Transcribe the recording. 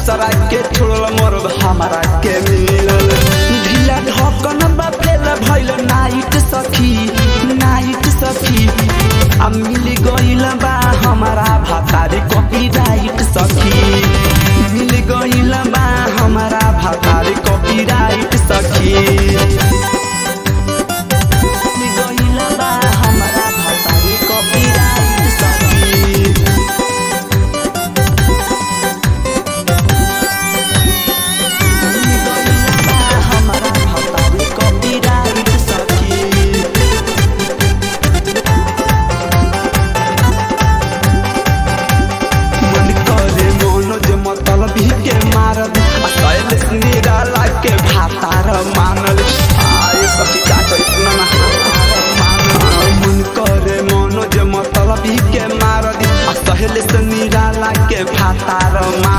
दूसरा के छोड़ल मरद हमारा के मिलल ढीला ढकन बा फेल भइल नाइट सखी नाइट सखी आ मिल गइल बा हमारा भातारी कॉपीराइट सखी मिल गइल बा हमारा भातारी कॉपीराइट सखी मिल गइल बा हमारा भातारी कॉपीराइट सखी हमारा भातारी कॉपीराइट सखी मन करे मनोज मतलब ही के मारद आ कैल निराला के भातार मानल आए सखी का कैसन मानल मन करे मनोज मतलब ही के मारद आ कहल से निराला के भातार मानल